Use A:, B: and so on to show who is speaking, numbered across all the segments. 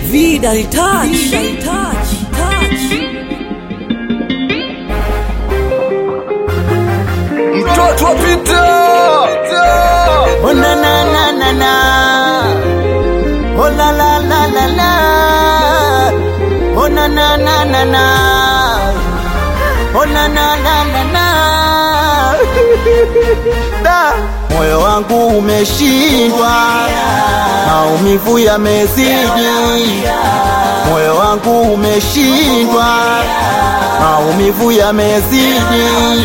A: Vida touch. Vida touch. Touch.
B: Mtoto wa Pita.
C: Oh na na na na na. Oh la la la la la. Oh na na na na na. Oh na na na na na. Da, moyo wangu umeshindwa, maumivu yamezidi. Moyo wangu umeshindwa, maumivu yamezidi.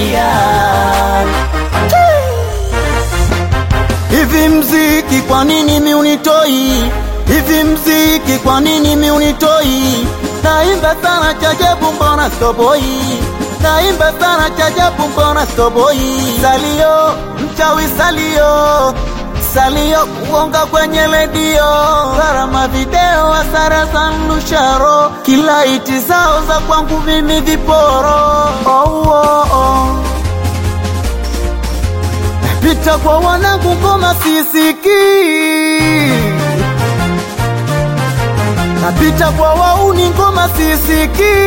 C: Hivi mziki kwa nini mi unitoi? Hivi mziki kwa nini mi unitoi? Naimba sana chajabu mbona stoboi? Naimba sana chajabu mbona stoboi? Salio, mchawi salio salio kuonga kwenye redio, gharama video, hasara za mnusharo, kila iti zao za kwangu mimi viporo. Oh, oh, oh. Pita kwa wanangu ngoma sisiki, napita kwa wauni ngoma sisiki,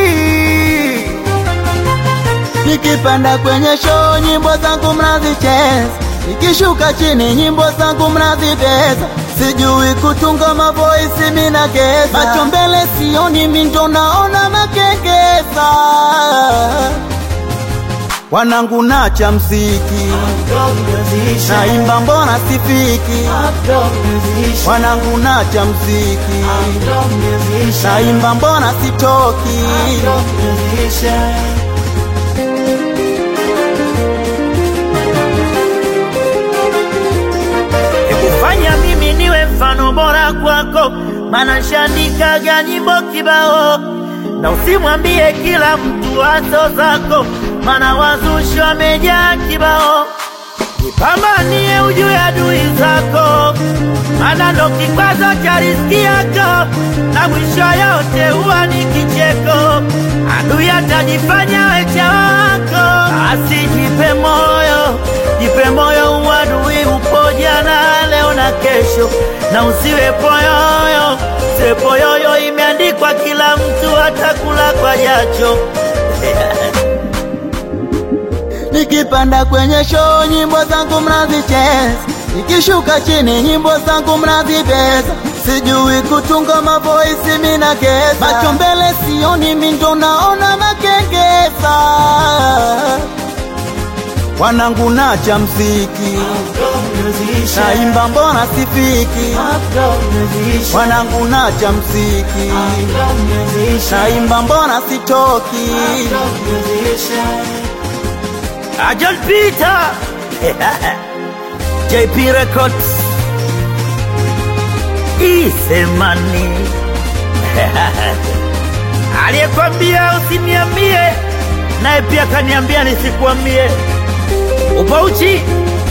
C: nikipanda kwenye show nyimbo zangu mnazicheza, nikishuka chini nyimbo zangu mnazibeza, sijui kutunga mavoisi mina geza, macho mbele sioni mindo naona makengeza wanangu nacha mziki naimba mbona sifiki wanangu nacha mziki naimba mbona sitoki
D: kufanya mimi niwe mfano bora kwako, maana nshandikaga nyimbo kibao, na usimwambie kila mtu wazo zako, maana wazushi wamejaa kibao. Jipambanie ujue adui zako, maana ndo kikwazo cha riziki yako, na mwisho yote huwa ni kicheko. Adui atajifanya wecha wako, asijipe moyo, jipe moyo, uadui upo jana, leo na kesho, na usiwe poyoyo. Usiwe poyoyo, imeandikwa kila mtu atakula kwa jacho.
C: nikipanda kwenye show nyimbo zangu mnazicheza, nikishuka chini nyimbo zangu mnazibeza, sijui kutunga mavoisi mina geza, macho mbele sioni mindo naona makengeza, wanangu nacha mziki naimba mbona sifiki, wanangu nacha mziki naimba mbona sitoki.
D: Ajal Peter JP Records Isemani aliyekwambia usiniambie, naye pia kaniambia nisikuambie. Upauchi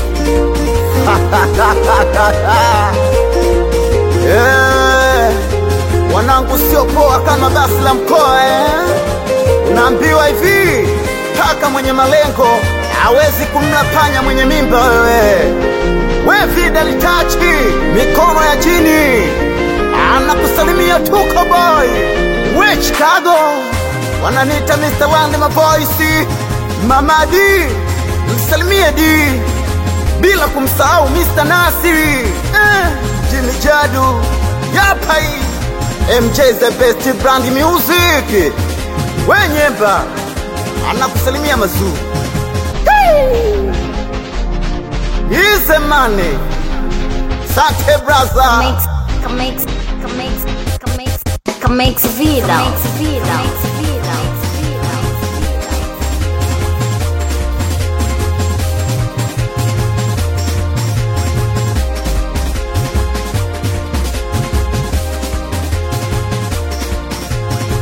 C: Eh, wanangu sio poa kama basi la mkoa eh. Unaambiwa hivi, paka mwenye malengo hawezi kumla panya mwenye mimba. Wewe we vida litachi mikono ya chini, anakusalimia tuko boy we Chicago, wananiita Mr. Wande maboisi Mama D, msalimie D bila kumsahau Mr. Nasiri eh, Jimmy Jadu Yapai MJ the best brand music Wenyemba anakusalimia mazuri Ize mane Sate braza
E: Comex, comex, comex, comex, comex vida. Comex vida.